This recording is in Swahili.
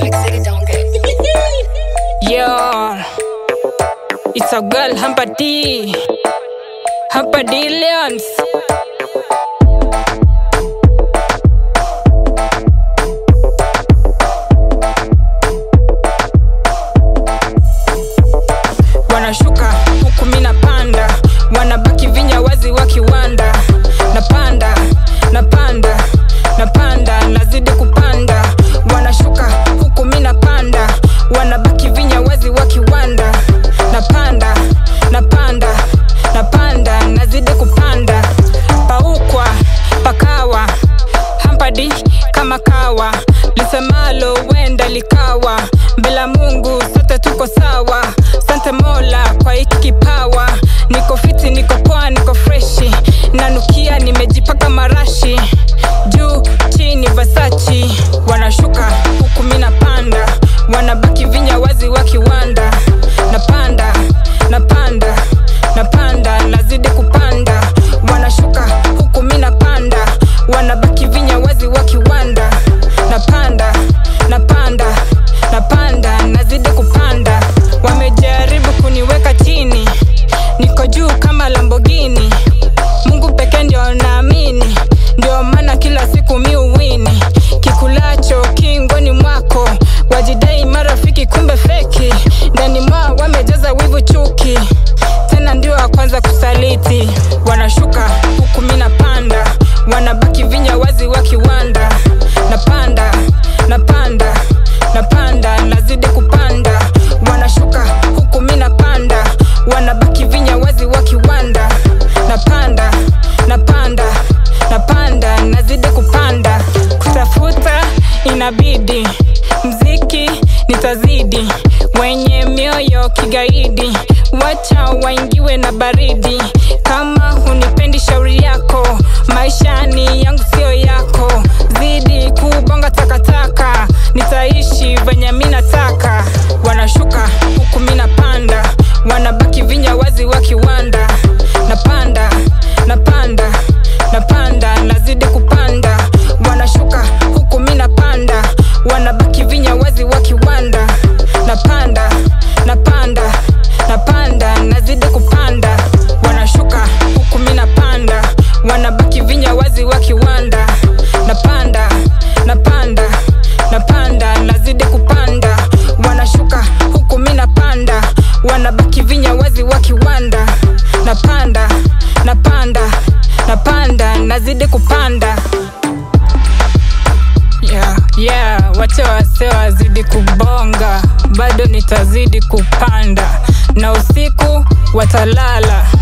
Black City don't get. Yo, it's a girl, Hampa D. Hampa D Leons. Wanashuka huku mi napanda, wanabaki vinya wazi wa kiwanda. Napanda, napanda, napanda, nazidi kupanda. Wanashuka huku mi napanda, wanabaki vinya wazi wa kiwanda. Napanda, napanda, napanda, nazidi kupanda. Paukwa, pakawa, hampadi kama kawa, lisemalo wenda likawa. Bila Mungu sote tuko sawa. Sante Mola kwa hiki kipawa, niko fiti, niko poa, niko freshi, nanukia, nimejipaka marashi juu chini Versace. Wanashuka huku mi napanda, wanabaki vinya wazi wa kiwanda. Napanda, napanda, napanda, nazidi kupanda. Wanashuka huku mi napanda, wanabaki vinya wazi wa kiwanda. Napanda, napanda, napanda, nazidi kupanda. Wamejaribu kuniweka chini, niko juu kama Lamborghini. Mungu pekee ndio naamini, ndio maana kila siku mi uwini. Kikulacho kingoni mwako, wajidai marafiki, kumbe feki. Ndani mwao wamejaza wivu, chuki, tena ndio wa kwanza kusaliti. Wanashuka huku mi napanda, wanabaki vinya wazi wa kiwanda. Napanda, napanda, napanda, nazidi kupanda. Wanashuka huku mi napanda, wanabaki vinya wazi wa kiwanda. Napanda, napanda, napanda, nazidi kupanda. Kutafuta inabidi, mziki nitazidi, wenye mioyo kigaidi, wacha waingiwe na baridi. Kama hunipendi shauri yako, maishani yangu sio yako, zidi kubonga takataka, nitaishi venye mi nataka. Wanashuka huku mi napanda, wanabaki vinya wazi wa kiwanda. Napanda, napanda, napanda, nazidi kupanda. Wanashuka huku mi napanda, wanabaki vinya wazi wa kiwanda. Napanda, napanda, napanda, nazidi kupanda. Wanashuka huku mi napanda, wanabaki vinya wazi wa kiwanda. Napanda, napanda, napanda, nazidi kupanda. Wanashuka huku mi napanda, wanabaki vinya wazi wa kiwanda. Napanda, napanda, napanda, nazidi kupanda. Yeah, yeah, wacha wase wazidi kubonga, bado nitazidi kupanda, na usiku watalala